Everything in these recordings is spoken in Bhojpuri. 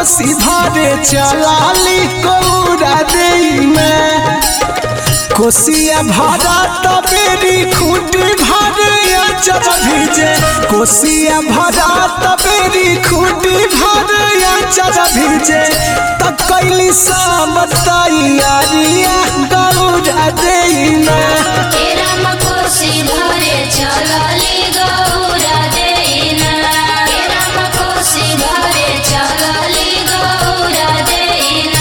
कोसी भरे चलाली कौरा देई में कोसिया भरा तबेरी खूटी भरे अचर भीजे कोसिया भरा तबेरी खूटी भरे अचर भीजे त कैली सब तैयारिया गौरा देई में तेरा मकोसी भरे चलली गौरा देना तेरा मकोसी भरे चलली गौरा देना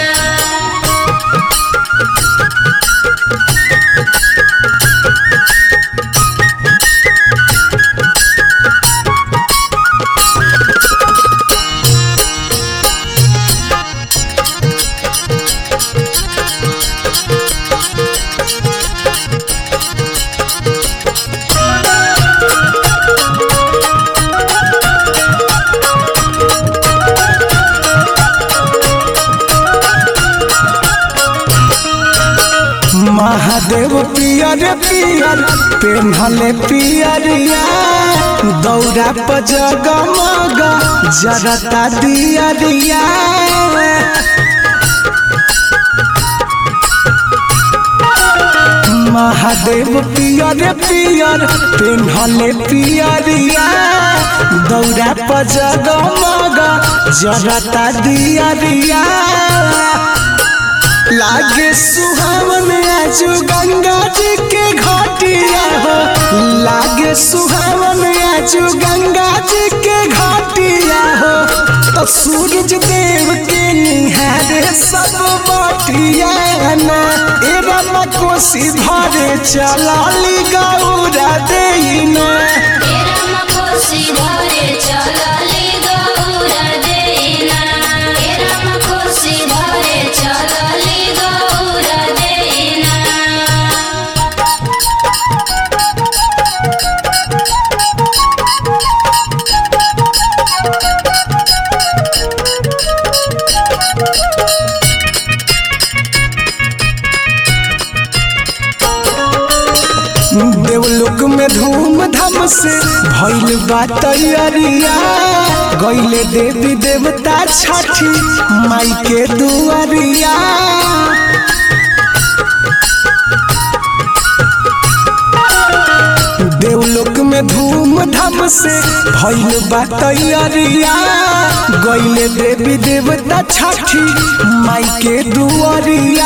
महादेव पियर पियर पेन्हले पियरिया दौरा पर जगमग जरता दियरिया महादेव पियर पियर पेन्हले पियरिया दौरा पर जगमग जरता दियरिया लागे सुहावन आजू गंगा जी के घाटिया हो लागे सुहावन आजू गंगा जी के घाटिया हो तो सूरज देव के निहारे सब बाटिया ना ए रमा कोसी भरे चलाली गौरा देना तेरा मकोसी भरे चलली गौरा देना तेरा मकोसी भरे चलली गौरा देना देवलोक में धूमधाम से भइल बा तैयारिया गइले देवी देवता छठी माई के दुआरिया देवलोक में धूमधाम से भइल बा तैयारिया गइले देवी देवता छठी माई के दुआरिया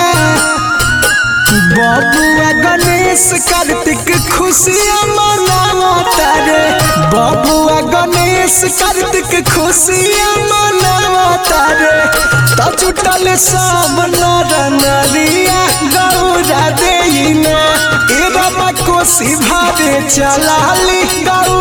बबुआ गणेश कार्तिक खुशियाँ मनावता रे बबुआ गणेश कार्तिक खुशियाँ मनावता रे त जुटल सब नर नरिया गौरा देना ए रमा कोसी भारे चलाली गौरा